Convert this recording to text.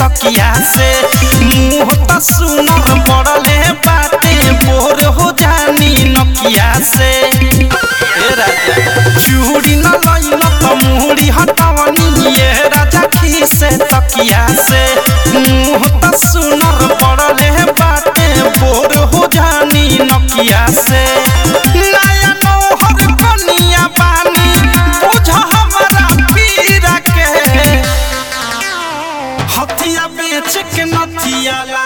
तकिया से मुंह त सुनर पड़ले बाटे बोर हो जानी नकिया से ए राजा चूड़ी न लइल त मुहरी हटवनी ये राजा खीसे तकिया से मुंह त सुनर पड़ले बाटे बोर हो जानी नकिया से नया नौहर कनिया बानी बुझ हमरा पीरा के हथिया बेच के नथिया ला